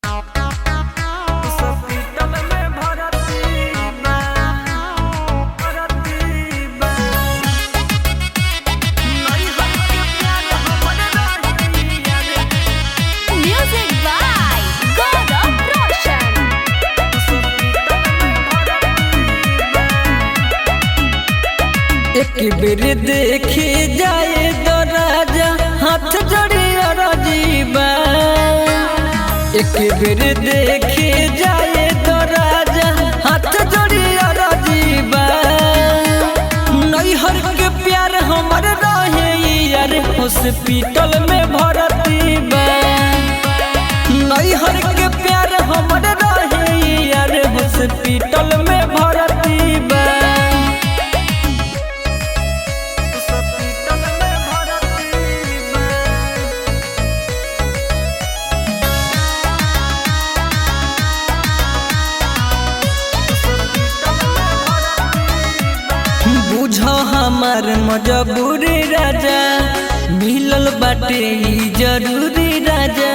Hospital में भर्ती बा भर्ती बा नहीं हमके प्यार हमर रही यारे Music by Gaurav Roshan. एक बेर देखी जाए तो राजा हाथ जोड़ी राजीबा एक बेर देखी जाए तो राजा हाथ जोड़ी राजीबा नैहर के प्यार हमर रहे यार हॉस्पिटल में भर्ती बा नैहर के प्यार हमर रहे यार हॉस्पिटल में भर्ती बा हॉस्पिटल में भर्ती बा बुझ हमार मजबूरी राजा मिलल बाटे ई जरूरी राजा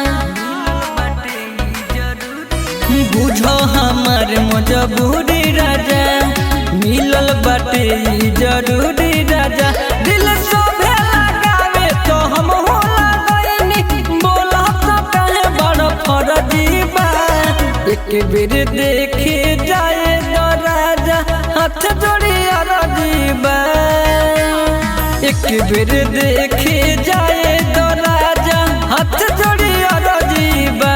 बुझ हमार मजबूरी राजा मिलल बाटे ई जरूरी राजा दिल सोभे लगावे तो हम हो लगैनी बोला तो कहे बड़ फरजी बा एक बेर देखे जाए तो राजा हाथ जोड़ी राजीबा एक बेर देखे जाए तो राजा हाथ जोड़ी राजीबा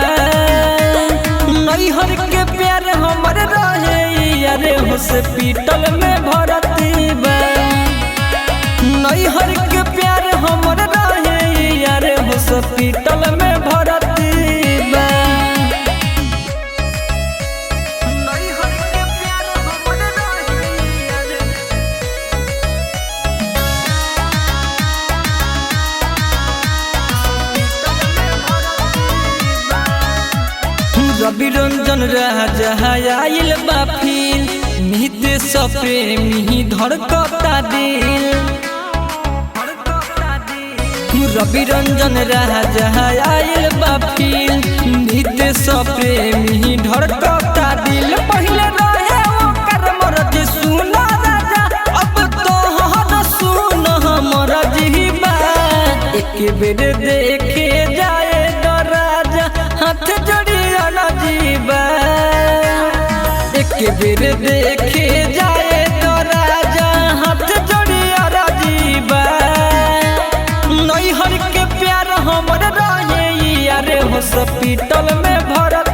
नैहर के प्यार हमर रहे यारे हॉस्पिटल में भर्ती बा नैहर के प्यार हमर रहे यारे हॉस्पिटल में भर्ती बा नैहर के प्यार हमर रहे यारे रवि रंजन राजा आइल बा फिर नित सप्रेमी धड़कता दिल रवि रंजन राजा आइल बा फिर नित सप्रेमी धड़कता दिल पहले रहे ओकर मरज सुन राजा अब तो हर सुन हमर जीवा एक बेर देखे जाए तो राजा हाथ जोड़ी जीवा एक बेर देखे जाए तो राजा हाथ जोड़ी जीवा नैहर के प्यार हमर रहे यारे हॉस्पिटल में भरत